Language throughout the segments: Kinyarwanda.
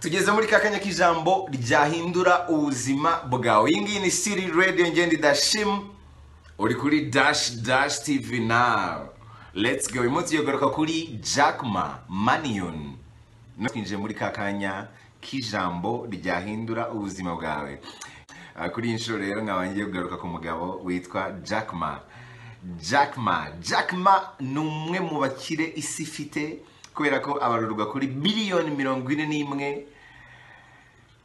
tugeze muri kakanya k'ijambo ryahindura ubuzima bwawe iyi ngiyi ni siri radiyo ngenda idashimu uri kuri dashi dashi tivi nawu let's go uyu munsi tugaruka kuri jakima maniyoni twinjiye muri kakanya k'ijambo ryahindura ubuzima bwawe Ah, kuri iyi nshuro rero nkaba ngiye kugaruka ku mugabo witwa jakima jakima jakima ni umwe mu bakire isi ifite kubera ko abarurwa kuri miliyoni mirongo ine n'imwe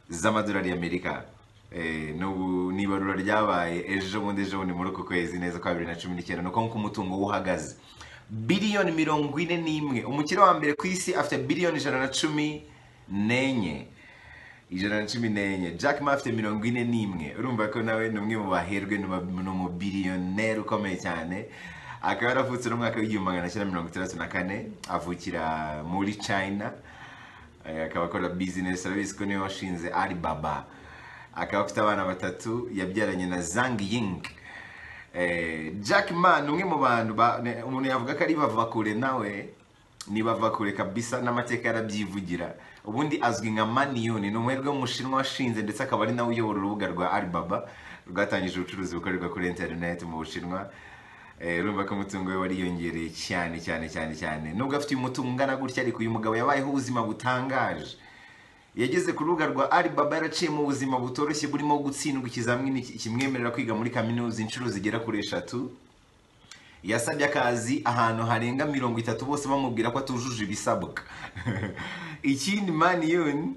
z'amadolari y'amerika Eh, n'ubu ni ibarura ryabaye ejo bundi ejo bundi muri uku kwezi neza kwa bibiri na cumi n'icyenda ni uko nguko umutungo we uhagaze biliyoni mirongo ine n'imwe umukire wa mbere ku isi afite biliyoni ijana na cumi n'enye ijana na cumi n'enye jack ma afite mirongo ine n'imwe urumva ko nawe ni umwe mu baherwe ni umu- ni umubiliyoneri ukomeye cyane akaba yaravutse no mu mwaka w'igihumbi magana cyenda mirongo itandatu na kane avukira muri china Eh, akaba akora business urabizi ko niwe washinze alibaba akaba afite abana batatu yabyaranye na zang ying Eh, Jack Ma ni umwe mu bantu ba- ne- umuntu yavuga ko ari bavakure nawe ni bavakure kabisa n'amateka yarabyivugira ubundi azwi nka maniyoni ni umuherwe w'umushinwa washinze ndetse akaba ari nawe uyobora urubuga rwa Alibaba rwatangije ubucuruzi bukorerwa kuri interineti mu bushinwa Eh, urumva ko umutungo we wariyongereye cyane cyane cyane cyane nubwo afite umutungo ungana gutya ariko uyu mugabo yabayeho ubuzima butangaje yageze ku rubuga rwa Alibaba yaraciyemo ubuzima butoroshye burimo gutsindwa ikizamini ki- kimwemerera kwiga muri kaminuza inshuro zigera kuri eshatu yasabye akazi ahantu harenga mirongo itatu bose bamubwira ko atujuje ibisabwa ikindi maniyoni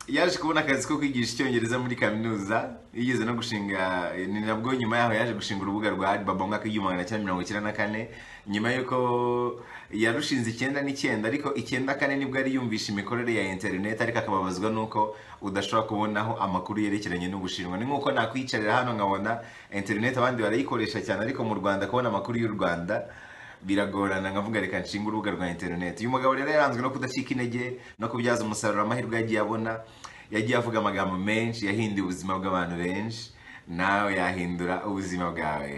yaje kubona akazi ko kwigisha icyongereza muri kaminuza yigeze no gushinga ni nabwo nyuma yaho yaje gushinga urubuga rwa alibaba mu mwaka w'igihumbi magana cyenda mirongo icyenda na kane nyuma y'uko yarushinze icyenda n'icyenda ariko icyenda kane nibwo yari yumvishe imikorere ya interineti ariko akababazwa n'uko udashobora kubonaho amakuru yerekeranye n'ubushinwa ni nk'uko nakwiyicarira hano nkabona interineti abandi barayikoresha cyane ariko mu rwanda kubona amakuru y'u rwanda biragorana nkavuga reka nshinga urubuga rwa interineti uyu mugabo rero yaranzwe no kudacika intege no kubyaza umusaruro amahirwe yagiye abona yagiye avuga amagambo menshi yahinduye ubuzima bw'abantu benshi nawe yahindura ubuzima bwawe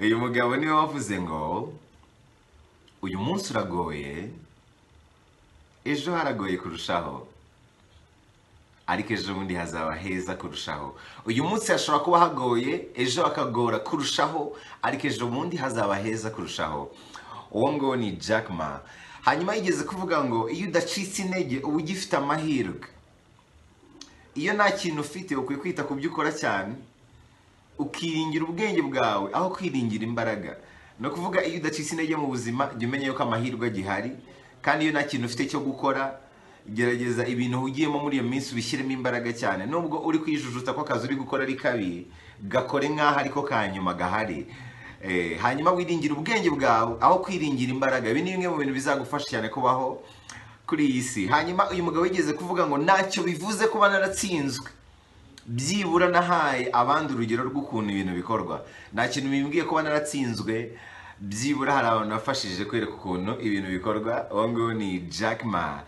uyu mugabo niwe wavuze ngo uyu munsi uragoye ejo haragoye kurushaho ariko ejo bundi hazaba heza kurushaho uyu munsi hashobora kuba hagoye ejo hakagora kurushaho ariko ejo bundi hazaba heza kurushaho uwo ngo ni Jack Ma hanyuma yigeze kuvuga ngo iyo udacitse intege uba ugifite amahirwe iyo nta kintu ufite ukwiye kwita ku byo ukora cyane ukiringira ubwenge bwawe aho kwiringira imbaraga ni ukuvuga iyo udacitse intege mu buzima jya umenya yuko amahirwe agihari kandi iyo nta kintu ufite cyo gukora gerageza ibintu ugiyemo muri iyo minsi ubishyiremo imbaraga cyane nubwo uri kwijujuta ko akazi uri gukora ari kabi gakore nk'aho ariko ka nyuma gahari Eh, hanyuma wiringira ubwenge bwawe aho kwiringira imbaraga ibi ni bimwe mu bintu bizagufasha cyane kubaho kuri iyi si hanyuma uyu mugabo yigeze kuvuga ngo ntacyo bivuze kuba naratsinzwe byibura nahaye abandi urugero rw'ukuntu ibintu bikorwa nta kintu bimbwiye kuba naratsinzwe byibura hari abantu nafashije kwereka ukuntu ibintu bikorwa uwo nguwo ni Jack Ma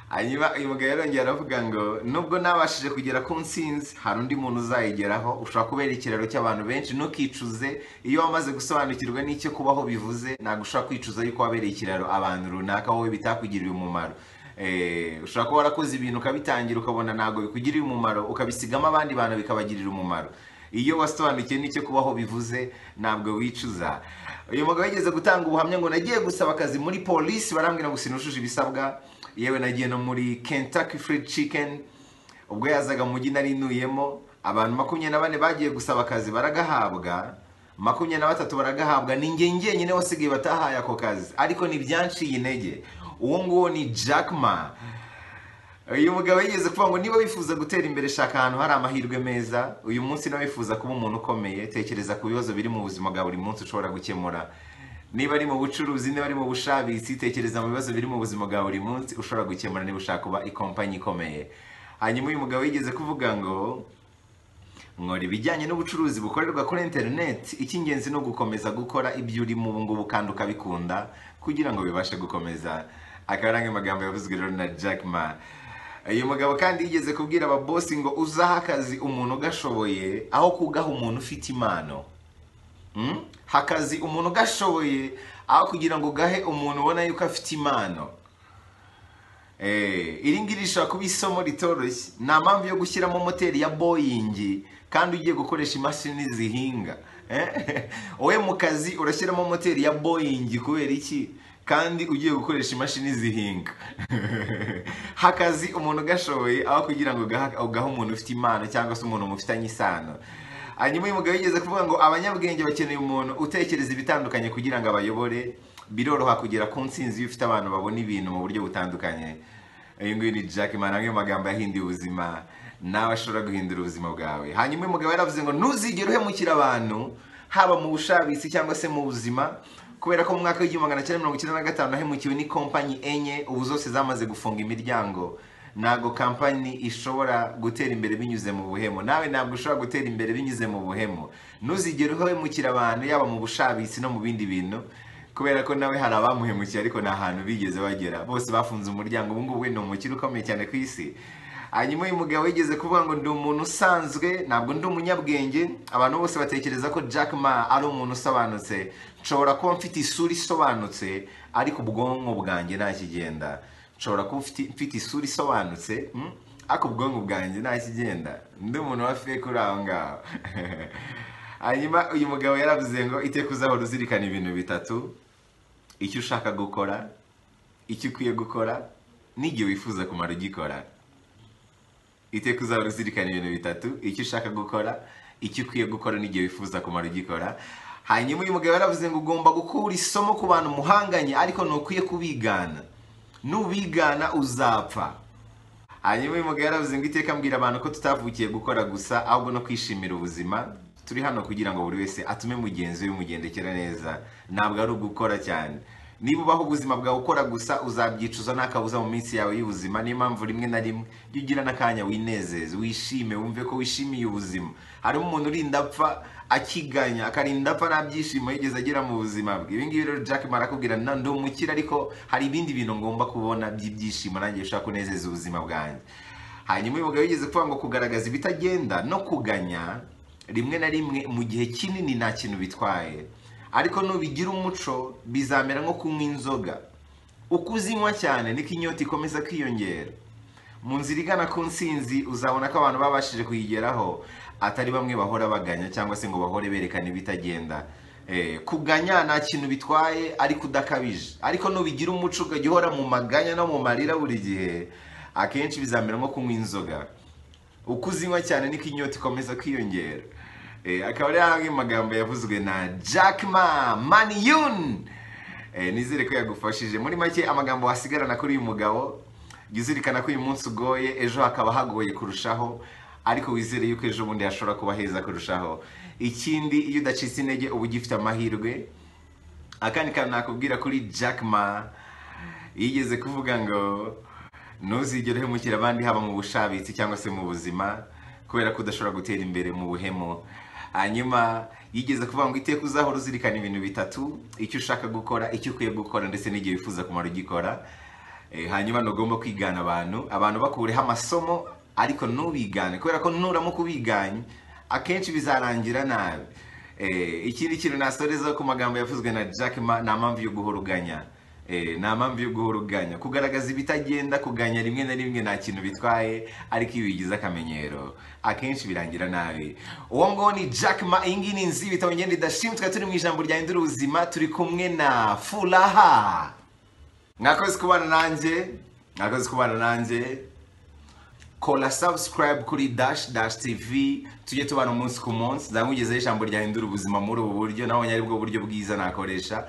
hanyuma uyu mugabo yarongera aravuga ngo nubwo nabashije kugera ku ntsinzi hari undi muntu uzayigeraho ushobora kubera ikiraro cy'abantu benshi ntukicuze iyo wamaze gusobanukirwa n'icyo kubaho bivuze ntabwo ushobora kwicuza yuko wabereye ikiraro abantu runaka wowe bitakugiriye umumaro Eh, ushobora kuba warakoze ibintu ukabitangira ukabona ntabwo bikugirira umumaro ukabisigamo abandi bantu bikabagirira umumaro iyo wasobanukiwe n'icyo kubaho bivuze ntabwo wicuza uyu mugabo yigeze gutanga ubuhamya ngo nagiye gusaba akazi muri polisi barambwira ngo sinujuje ibisabwa yewe nagiye no muri Kentucky Fried Chicken ubwo yazaga mu mujyi nari nuyemo abantu makumyabiri na bane bagiye gusaba akazi baragahabwa makumyabiri na batatu baragahabwa ni njye njyenyine wasigaye batahaye ako kazi ariko ntibyanciye intege uwo nguwo ni Jack Ma uyu mugabo yigeze kuvuga ngo niba wifuza gutera imbere shaka ahantu hari amahirwe meza uyu munsi nawe wifuza kuba umuntu ukomeye tekereza ku bibazo biri mu buzima bwa buri munsi ushobora gukemura niba ari mu bucuruzi niba ari mu bushabitsi tekereza mu bibazo biri mu buzima bwa buri munsi ushobora gukemura niba ushaka kuba ikompanyi ikomeye hanyuma uyu mugabo yigeze kuvuga ngo nkora ibijyanye n'ubucuruzi bukorerwa kuri interineti icy'ingenzi ni ugukomeza gukora ibyo uri mu ngubu kandi ukabikunda kugira ngo bibashe gukomeza akaba ari amwe mu magambo yavuzwe rero na Jack Ma uyu mugabo kandi yigeze kubwira ababosi ngo uzahe akazi umuntu ugashoboye aho kugaha umuntu ufite impano Mm? hakazi umuntu ugashoboye aho kugira ngo gahe umuntu ubona yuko afite impano Eh, iri ngiri rishobora kuba isomo ritoroshye nta mpamvu yo gushyiramo moteri ya boyingi kandi ugiye gukoresha imashini zihinga Eh? wowe mu kazi urashyiramo moteri ya boyingi kubera iki kandi ugiye gukoresha imashini zihinga hakazi umuntu ugashoboye aho kugira ngo ugaha ugahe umuntu ufite impano cyangwa se umuntu mufitanye isano hanyuma uyu mugabo yigeze kuvuga ngo abanyabwenge bakeneye umuntu utekereza ibitandukanye kugira ngo abayobore biroroha kugera ku nsinzi iyo ufite abantu babona ibintu mu buryo butandukanye uyu nguyu ni jack man amwe mu magambo yahinduye ubuzima nawe ashobora guhindura ubuzima bwawe hanyuma uyu mugabo yaravuze ngo ntuzigere uhemukira abantu haba mu bushabitsi cyangwa se mu buzima kubera ko mu mwaka w'igihumbi magana cyenda mirongo icyenda na gatanu hahemukiwe n'ikompanyi enye ubu zose zamaze gufunga imiryango ntabwo kampani ishobora gutera imbere binyuze mu buhemu nawe ntabwo ushobora gutera imbere binyuze mu buhemu ntuzigere uhemukira abantu yaba mu bushabitsi no mu bindi bintu kubera ko nawe hari abamuhemukiye ariko nta hantu bigeze bagera bose bafunze umuryango ubu ngubu we ni umukire ukomeye cyane ku isi hanyuma uyu mugabo yigeze kuvuga ngo ndi umuntu usanzwe ntabwo ndi umunyabwenge abantu bose batekereza ko Jack Ma ari umuntu usobanutse nshobora kuba mfite isura isobanutse ariko ubwonko bwanjye ntakigenda nshobora kuba mfite- mfite isura isobanutse mm, ariko ubwonko bwanjye ntakigenda ndi umuntu wa fake uri aho ngaho hanyuma uyu mugabo yaravuze ngo iteka uzahora uzirikana ibintu bitatu icyo ushaka gukora icyo ukwiye gukora n'igihe wifuza kumara ugikora iteka uzahora uzirikana ibintu bitatu icyo ushaka gukora icyo ukwiye gukora n'igihe wifuza kumara ugikora hanyuma uyu mugabo yaravuze ngo ugomba gukura isomo ku bantu muhanganye ariko ntukwiye kubigana nubigana uzapfa hanyuma uyu mugabo yaravuze ngo iteka mbwira abantu ko tutavukiye gukora gusa ahubwo no kwishimira ubuzima turi hano kugira ngo buri wese atume mugenzi we umugendekera neza ntabwo ari ugukora cyane niba ubaho ubuzima bwawe ukora gusa uzabyicuza nta kabuza mu minsi yawe y'ubuzima niyo mpamvu rimwe na rimwe iyo ugira n'akanya winezeze wishime wumve ko wishimiye ubuzima harimo umuntu urinda apfa akiganya akarinda apfa nta byishimo yigeze agira mu buzima bwe ibi ngibi rero jack marakubwira na ndi umukire ariko hari ibindi bintu ngomba kubona by'ibyishimo nanjye bishobora kunezeza ubuzima bwanjye hanyuma uyu mugabo yigeze kuvuga ngo kugaragaza ibitagenda no kuganya rimwe na rimwe mu gihe kinini nta kintu bitwaye ariko nubigira umuco bizamera nko kunywa inzoga uko uzinywa cyane niko inyota ikomeza kwiyongera mu nzira igana ku nsinzi uzabona ko abantu babashije kuyigeraho atari bamwe bahora baganya cyangwa se ngo bahore berekana ibitagenda Eh, kuganya nta kintu bitwaye ariko udakabije ariko nubigira umuco ukajya uhora mu maganya no mu marira buri gihe akenshi bizamera nko kunywa inzoga uko uzinywa cyane niko inyota ikomeza kwiyongera Eh, akaba ari amwe mu magambo yavuzwe na Jack Ma Maniyun eh, nizere ko yagufashije muri make amagambo wasigarana kuri uyu mugabo jya uzirikana ko uyu munsi ugoye ejo hakaba hagoye kurushaho ariko wizere yuko ejo bundi hashobora kuba heza kurushaho ikindi iyo udacitse intege uba ugifite amahirwe akandi kantu nakubwira kuri Jack Ma yigeze kuvuga ngo ntuzigere uhemukira abandi haba mu bushabitsi cyangwa se mu buzima kubera ko udashobora gutera imbere mu buhemu hanyuma yigeze kuvuga ngo iteka uzahora uzirikana ibintu bitatu icyo ushaka gukora icyo ukwiye gukora ndetse n'igihe wifuza kumara ugikora Eh, hanyuma ntugomba kwigana abantu abantu bakureho amasomo ariko ntubigane kubera ko nuramuka ubiganye akenshi bizarangira nabi Eh, ikindi kintu nasoreza ku magambo yavuzwe na Jack Ma nta mpamvu yo guhora uganya Eh, nta mpamvu yo guhora uganya kugaragaza ibitagenda kuganya rimwe na rimwe nta kintu bitwaye ariko iyo bigize akamenyero akenshi birangira nabi uwo nguwo ni Jack Ma iyi ngiyi ni inzu y'ibitabo ngenda idashimutwa turi mu ijambo ryahindura ubuzima turi kumwe na Furaha mwakoze kubana nanjye mwakoze kubana nanjye kora subscribe kuri dash dash tv tujye tubana umunsi ku munsi nzamugezeho ijambo ryahindura ubuzima muri ubu buryo nabonye aribwo buryo bwiza nakoresha